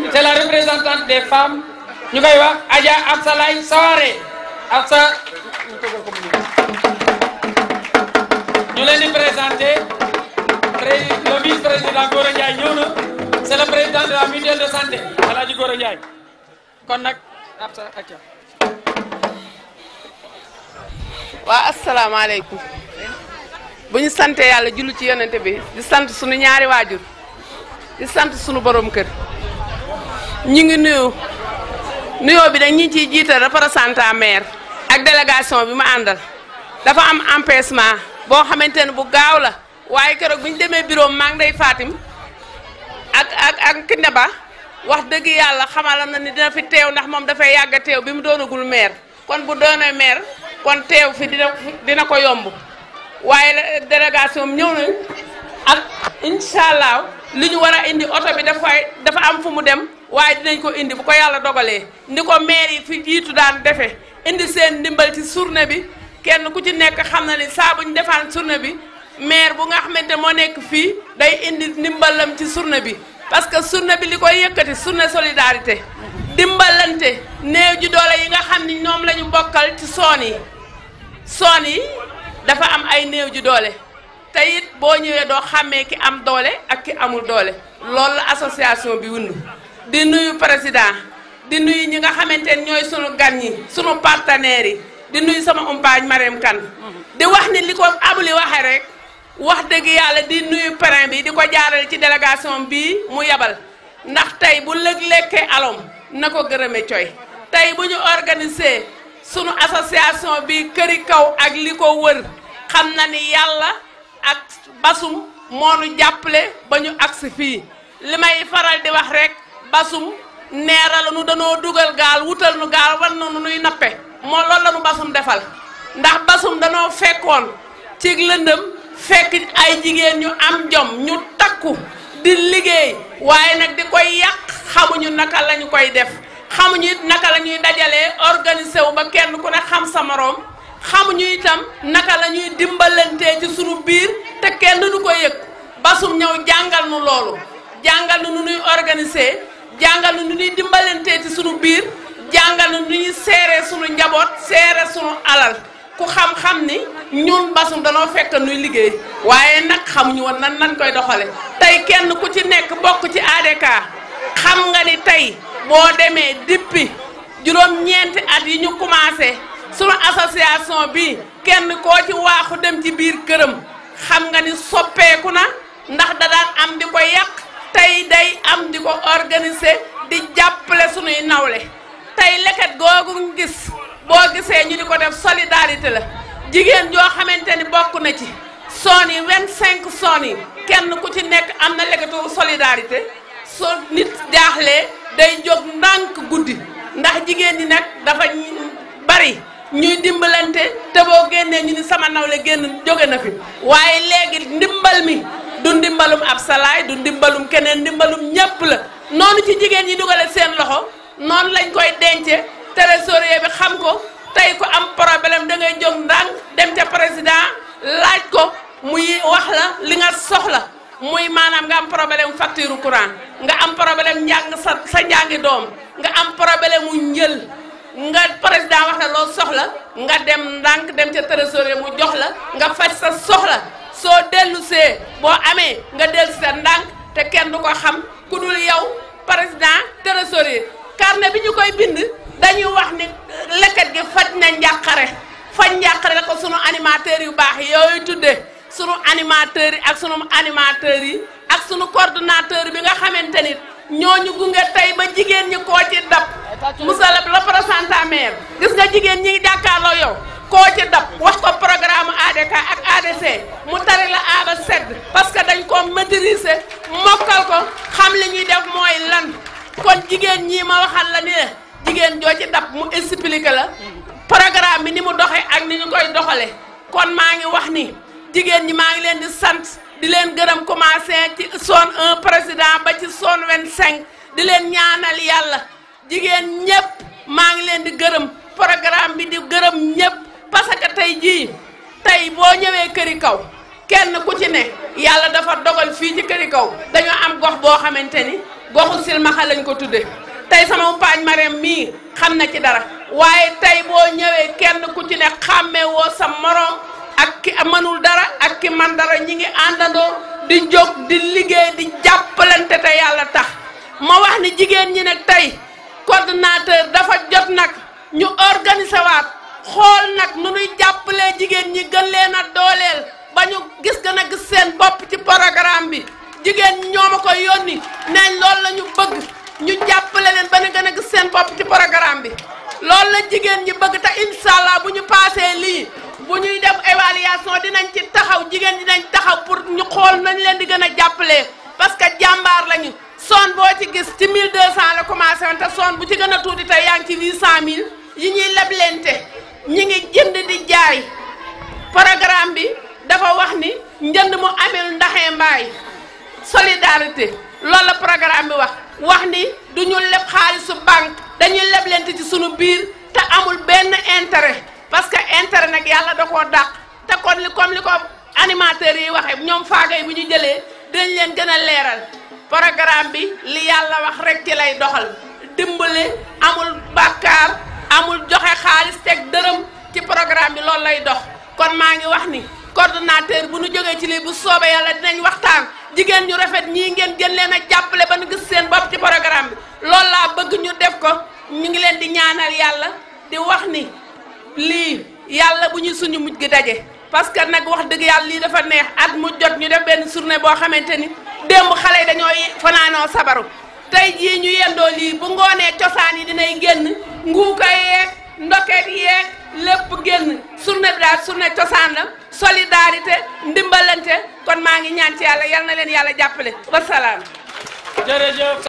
c'est la représentante des femmes ñu koy wax Adja Absalay Saware Absa ñu leen di présenter le vice-président Gora Ndiaye ñëw na c'est le président de la mutuelle de santé Alaaji Gora Ndiaye kon nag Absa acca waa asalaamaaleykum bu ñu sante yàlla jullu ci yonente bi di sant sunu ñaari waajur di sant sunu borom kër ñu ngi nuyu nuyoo bi dañ ñi ciy jiital représentant maire ak délégation bi ma àndal dafa am empêchement boo xamante ne bu gaaw la waaye keroog bi ñu demee bureau maa ngi day Fatim ak ak ak Kinde Ba wax dëgg yàlla xamal na ni dina fi teew ndax moom dafay yàgg a teew bi mu doonagul maire kon bu doonee maire kon teew fi dina dina ko yomb waaye délégation am ñëw nañ ak incha allah li ñu war a indi oto bi dafay dafa am fu mu dem waaye dinañ ko indi bu ko yàlla dogalee ndi ko maire yi fi jiitu daan defe indi seen ndimbal ci journée bi kenn ku ci nekk xam na ni saa bu ñu defaan journée bi maire bu nga xamante moo nekk fii day indi ndimbalam ci journée bi parce que journée bi li koy yëkkati journée solidarité dimbalante néew ji doole yi nga xam ni ñoom la ñu bokkal ci soon yi soon yi dafa am ay néew ji doole te it boo ñëwee doo xàmmee ki am doole ak ki amul doole loolu la association bi wund di nuyu président di nuyu ñi nga xamante ne ñooy sunu gan ñi sunu partenaires yi di nuyu sama umpaañ Marème Kane di wax ni li ko abuli waxee rek wax dëgg yàlla di nuyu parrain bi di ko jaarale ci délégation bii mu yabal ndax tey bu lëg lekkee alom na ko gërëme coy tey bu ñu organiser sunu association bi këri kaw ak li ko wër xam na ni yàlla ak basum moo nu jàppale ba ñu agsi fii li may faral di wax rek basum neeral nu danoo dugal gaal wutal nu gaal war na nu nuy nappe moo loolu la nu basum defal ndax basum danoo fekkoon ci lëndëm fekk ay jigéen ñu am jom ñu takku di liggéey waaye nag di koy yàq xamuñu naka lañu koy def xamuñu it naka la ñuy dajalee organiser wu ba kenn ku ne xam sa moroom xamuñu itam naka la ñuy dimbalantee ci sunu biir te kenn du ko yëg basum ñëw jàngal nu loolu jàngal nu nu ñuy organiser jàngal nu nu ñuy dimbalantee ci sunu biir jàngal nu nu ñuy seere sunu njaboot seere sunu alal ku xam-xam ni ñun basum danoo fekk nuy liggéey waaye nag xamuñu woon nan nan koy doxale tey kenn ku ci nekk bokk ci ADK xam nga ni tey boo demee dippi juróom-ñeenti at yi ñu commencé sunu association bi kenn koo ci waaxu dem ci biir këram xam nga ni soppeeku na ndax da daan am di ko yàq tey day am di ko organiser di jàppale sunuy nawle tey leket googu gis boo gisee ñu di ko def solidarité la jigéen joo xamante ni bokk na ci soon yi vingt cinq soon yi kenn ku ci nekk am na leketu solidarité soo nit jaaxlee day jóg ndànk guddi ndax jigéen ñi nag dafa bari ñuy dimbalante te boo génnee ñu ni sama nawle génn jóge na fi waaye léegi ndimbal mi du ndimbalum ab salaay du ndimbalum keneen ndimbalum ñépp la noonu ci jigéen ñi dugale seen loxo noonu lañ koy dence trésorier bi xam ko tey ko am problème da ngay jóg ndànk dem ca président laaj ko muy wax la li nga soxla muy maanaam nga am problème facture courant nga am problème njàng sa sa njàngi doom nga am problème mu njël nga président wax la loo soxla nga dem ndànk dem ca trésorier mu jox la nga faj sa soxla soo dellu see boo amee nga dellu si sa ndànk te kenn du ko xam ku dul yow président trésorier carnet bi ñu koy bind dañuy wax ni leket gi faj na njàqare faj njàqare la ko sunu animateurs yu baax yi yooyu tudde sunu animateurs yi ak sunu animateurs yi ak sunu coordonnateur bi nga xamante ni ñooñu gunge tey ba jigéen ñi koo ci dab monsieur le représentant maire gis nga jigéen ñi jàkkaarloo yow koo ci dab wax ko programme ADK ak ADC mu tari la aaba sedd parce que dañ ko maîtriser mokkal ko xam li ñuy def mooy lan kon jigéen ñii ma waxal la ni la jigéen joo ci dab mu expliqué la programme bi ni mu doxee ak ni ñu koy doxale kon maa ngi wax ni jigéen ñi maa ngi leen di sant di leen gërëm commencé ci zone 1 président ba ci zone 25 di leen ñaanal yàlla jigéen ñëpp maa ngi leen di gërëm programme bi di gërëm ñëpp parce que tey jii tey boo ñëwee këri kaw kenn ku ci ne yàlla dafa dogal fii ci këri kaw dañoo am gox boo xamante ni goxu silmaxa lañ ko tudde tey sama umpaañ Marème mii xam na ci dara waaye tey boo ñëwee kenn ku ci ne xàmmee woo sa morom ak ki mënul dara ak ki man dara ñi ngi àndandoo di jóg di liggéey di jàppalante te yàlla tax ma wax ni jigéen ñi nag tey coordonnateur dafa jot nag ñu organiser waat xool nag nu nuy jàppalee jigéen ñi gën leen a dooleel ba ñu gis gën a gis seen bopp ci programme bi jigéen ñi ñoo ma ko yónni neñ loolu la ñu bëgg ñu jàppale leen ba ñu gën a gis seen bopp ci programme bi loolu la jigéen ñi bëgg te incha allah bu ñu paasee lii bu ñuy def évaluation dinañ ci taxaw jigéen ñi dinañ taxaw pour ñu xool nañ leen di gën a jàppalee parce que jàmbaar lañu son boo ci gis ci 1200 la commencé woon te son bu ci gën a tuuti tey yaa ngi ci 800000 yi ñuy leblente ñi ngi jënd di jaay programme bi dafa wax ni njënd mu amel ndaxee mbaay solidarité loolu la programme bi wax wax ni du ñu leb xaalisu banque dañuy leblente ci sunu biir te amul benn intérêt parce que intérêt nag yàlla da koo dàq te kon li comme li ko animateurs yi waxee ñoom faagay bu ñu jëlee dinañ leen gën a leeral programme bi li yàlla wax rek ci lay doxal dimbale amul bàkkaar amul joxe xaalis teg dërëm ci programme bi loolu lay dox kon maa ngi wax ni coordonnateur bu nu jógee ci lii bu soobee yàlla dinañ waxtaan jigéen ñu rafet ñii ngeen gën leen a jàppale ba nu gis seen bopp ci programme bi loolu laa bëgg ñu def ko ñu ngi leen di ñaanal yàlla di wax ni lii yàlla bu ñu suñu mujj gi daje parce que nag wax dëgg yàlla lii dafa neex at mu jot ñu def benn journée boo xamante ni démb xale yi dañoo fanaanoo sabaru tey jii ñu yendoo lii bu ngoonee cosaan yi dinay génn nguuka yeeg ndoket yeeg lépp génn journée bi daal journée cosaan la solidarité ndimbalante kon maa ngi ñaan ci yàlla yal na leen yàlla jàppale wasalaam jërëjëf